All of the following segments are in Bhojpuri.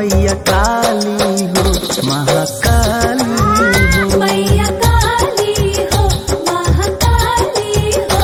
मैया काली हो महाकाली हो मैया काली हो महाकाली हो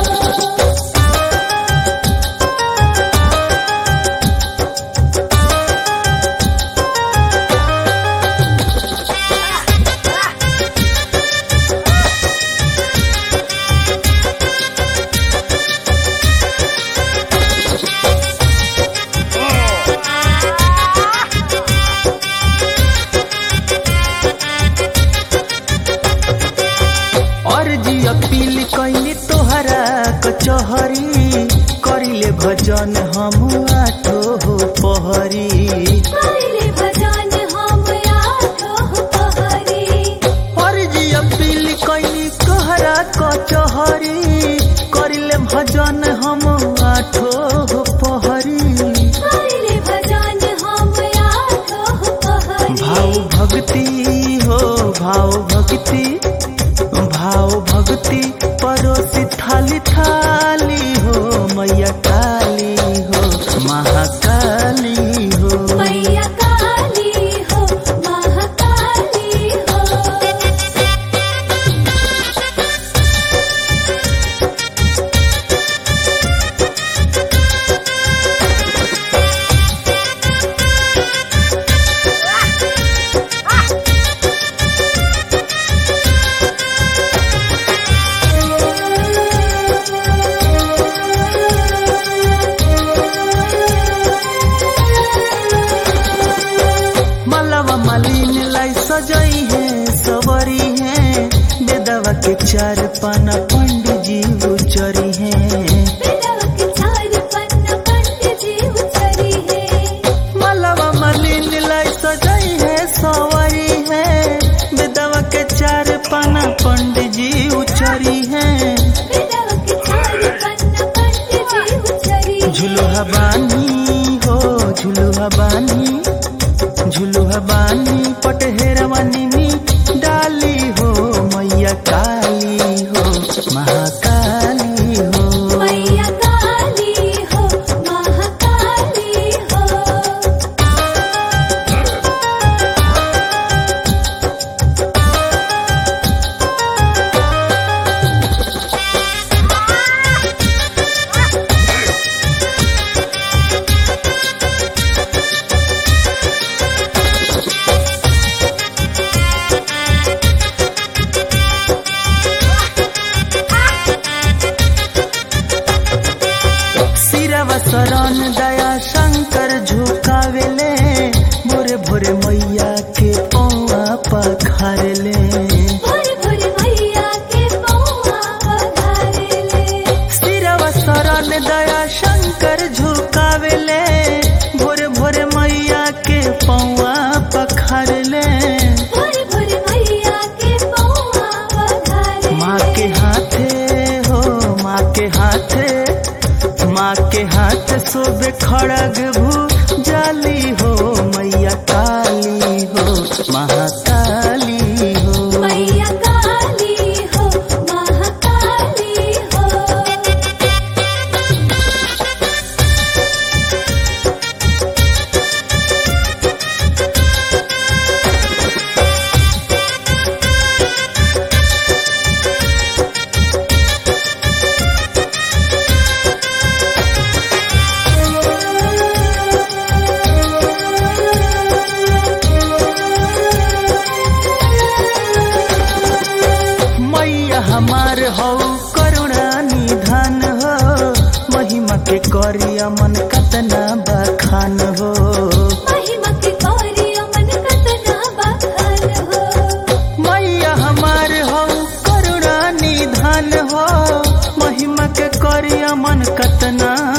अर्जी अपील कैली तोहरा कचहरी करिले भजन हम आठो हो पहरी करिले भजन हम आठो पहरी अर्जी अपील कैली तोहरा कचहरी करिले भजन हम आठो हो पहरी करिले भजन हम आठो पहरी भाव भक्ति हो भाव भक्ति भाव भक्ति परोसी थाली थाली हो मैया काली हो महाकाली हो मैया काली हो महाकाली हो मलवा मालिन लाई सजई है सवरी है बेदवा के चार पाना पंडित जी उचरी है बेदवा के चार पन्ना पंडित जी उचरी है मलवा मालिन लाई सजई है सवरी है बेदवा के चार पाना पंडित जी उचरी है बेदवा के चार पन्ना पंडित जी उचरी झुलुहा बानी हो झुलुहा बानी झुलुहा बानी पटहेरवानी में डाली हो मैया काली हो महाकाली हो मैया काली हो महाकाली हो सिरवा शरण दया शंकर झुकावेले भोरे भोरे मैया के पौआ पखारेले भोर भोर मैया के पौआ पधारेले सिरवा शरण दया शंकर झुकावेले भोरे भोरे मैया के पौआ पखारेले भोर भोर मैया के पौआ पधारेले माँ के हाथे हो माँ के हाथे माँ के हाथ सोबे खड़ग भू जाली हो मैया काली हो महाकाली हो मैया काली हो महाकाली हो मैया हमार हो करुणा निधान हो महिमा के करिया मन कतना बखान हो महिमा के गौरी मन कतना बखान हो मैया हमार हो करुणा निधान हो महिमा के करिया मन कतना